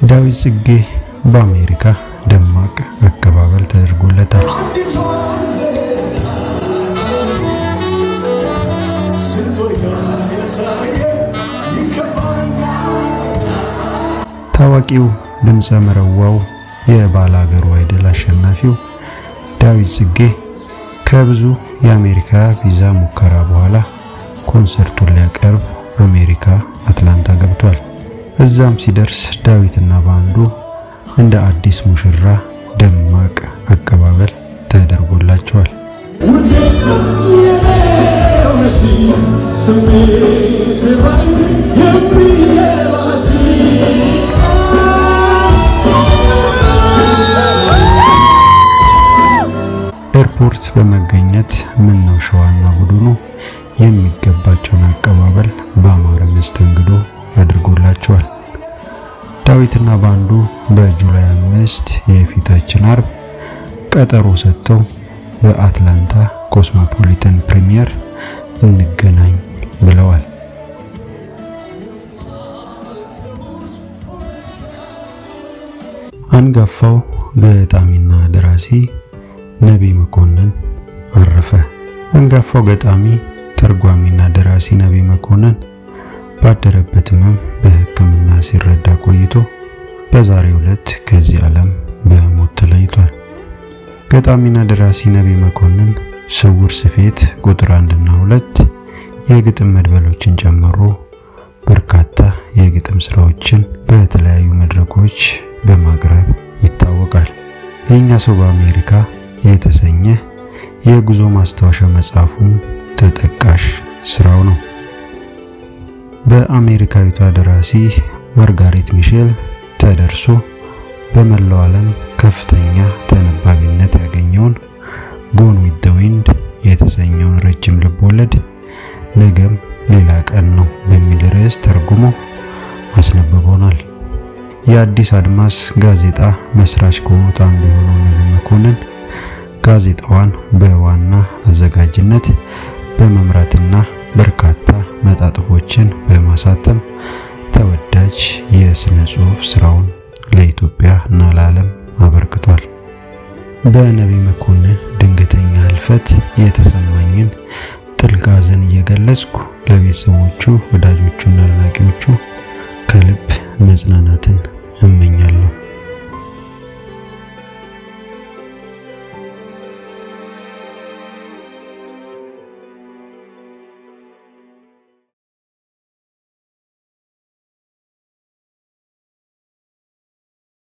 ዳዊት ጽጌ በአሜሪካ ደማቅ አቀባበል ተደርጎለታል። ታዋቂው ድምፀ መረዋው የባላገሩ አይደል አሸናፊው ዳዊት ጽጌ ከብዙ የአሜሪካ ቪዛ ሙከራ በኋላ ኮንሰርቱን ሊያቀርብ አሜሪካ አትላንታ ገብቷል። እዛም ሲደርስ ዳዊትና ባንዱ እንደ አዲስ ሙሽራ ደማቅ አቀባበል ተደርጎላቸዋል። ኤርፖርት በመገኘት ምን ነው ሸዋና ቡድኑ የሚገባቸውን አቀባበል በአማረ መስተንግዶ አድርጎላቸዋል። ዳዊትና ባንዱ በጁላይ አምስት የፊታችን አርብ ቀጠሮ ሰጥተው በአትላንታ ኮስሞፖሊተን ፕሪሚየር እንገናኝ ብለዋል። አንጋፋው ገጣሚና ደራሲ ነቢይ መኮንን አረፈ። አንጋፋው ገጣሚ ተርጓሚና ደራሲ ነቢይ መኮንን ባደረበት ሕመም በሕክምና ሲረዳ ቆይቶ በዛሬው ዕለት ከዚህ ዓለም በሞት ተለይቷል። ገጣሚና ደራሲ ነቢይ መኮንን ስውር ስፌት ቁጥር አንድና ሁለት የግጥም መድበሎችን ጨምሮ በርካታ የግጥም ስራዎችን በተለያዩ መድረኮች በማቅረብ ይታወቃል። የእኛ ሰው በአሜሪካ የተሰኘ የጉዞ ማስታወሻ መጽሐፉም ተጠቃሽ ስራው ነው። በአሜሪካዊቷ ደራሲ ማርጋሬት ሚሼል ተደርሶ በመላው ዓለም ከፍተኛ ተነባቢነት ያገኘውን ጎን ዊዝ ዘ ዊንድ የተሰኘውን ረጅም ልቦለድ ነገም ሌላ ቀን ነው በሚል ርዕስ ተርጉሞ አስነብቦናል። የአዲስ አድማስ ጋዜጣ መስራች ከሆኑት አንዱ የሆነው ነቢይ መኮንን ጋዜጣዋን በዋና አዘጋጅነት በመምራትና በርካታ መጣጥፎችን በማሳተም ተወዳጅ የስነ ጽሑፍ ስራውን ለኢትዮጵያ እና ለዓለም አበርክቷል። በነቢይ መኮንን ድንገተኛ ህልፈት የተሰማኝን ጥልቅ ሐዘን እየገለጽኩ ለቤተሰቦቹ፣ ወዳጆቹና አድናቂዎቹ ከልብ መጽናናትን እመኛለሁ።